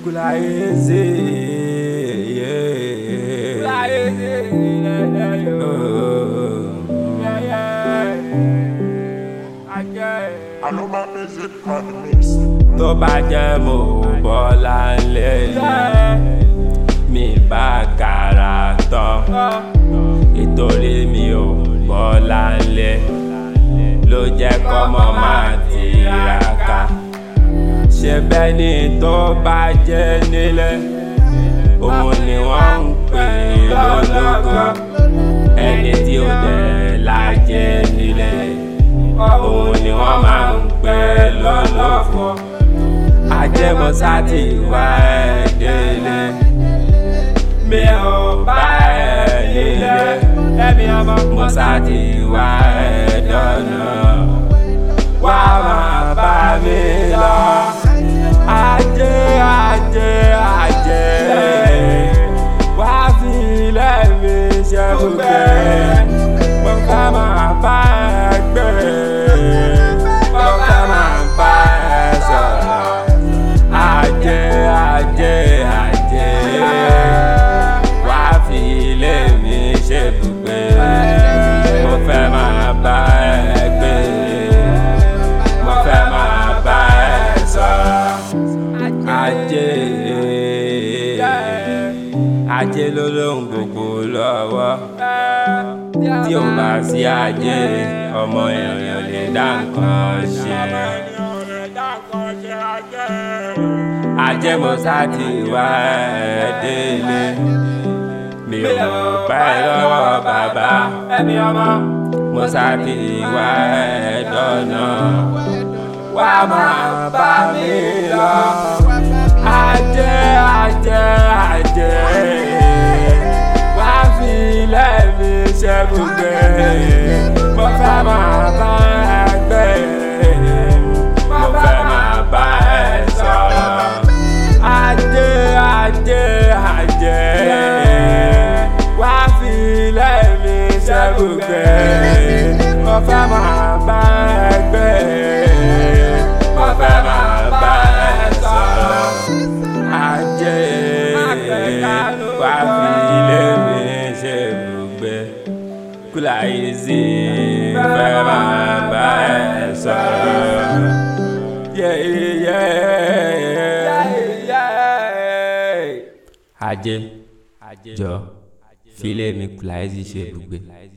Kulaeze. Aloma music on the mix. tó bá jẹ́ mo bọ́lá ńlẹ̀ mi bá kàrà tán ìtorí mi ò bọ́lá ńlẹ̀ ló jẹ́ kọ́mọ máa tiraka ṣe bẹ́ẹ̀ ni tó bá jẹ́ nílẹ̀ òun ni wọ́n ń pè lólógo ẹni tí ó dẹ̀ lájẹ́ nílẹ̀ òun ni wọ́n máa ń pè lólófo ajẹmọ́sá ti wá ẹ̀ délé mi ò bá ẹ̀ nílé ẹ̀mí ọmọ mọ́sá ti wá ẹ̀ dọ́nà wá máa bá mi lọ ajé ajé ajé wá fi lẹ́mi ṣe gbogbo mo fẹ́ máa bá ẹ gbé mo fẹ́ máa bá ẹ sọ̀rọ̀ ajé ajé ajé wá fi lẹ́mi ṣe gbogbo mo fẹ́ máa bá ẹ gbé mo fẹ́ máa bá ẹ sọ̀rọ̀ ajé ajé ló lóhùn gbogbo lọ́wọ́ tí ò bá sí ajé ọmọ èèyàn lè dá nǹkan ṣe. ajé mo sá ti wá ẹ délé mi ò bá ẹ lọ́wọ́ bàbá mo sá ti wá ẹ dọ́nà wá máa bá mi lọ ajé ajé ajé wá fi lẹ́mi ṣẹ́gbùgbé mo fẹ́ máa bá ẹ gbé mo fẹ́ máa bá ẹ sọ̀rọ̀ ajé ajé ajé wá fi lẹ́mi ṣẹ́gbùgbé mo fẹ́ máa bá ẹ gbé mo fẹ́ máa bá ẹ sọ̀rọ̀ ajé wá fi lẹ́mi ṣẹ́gbùgbé Kulaeze fẹ́ máa bá ẹ sọ̀rọ̀. Yeah, yeah, yeah. ajé jọ filẹ̀ mi Kulaeze ṣe ibùgbé.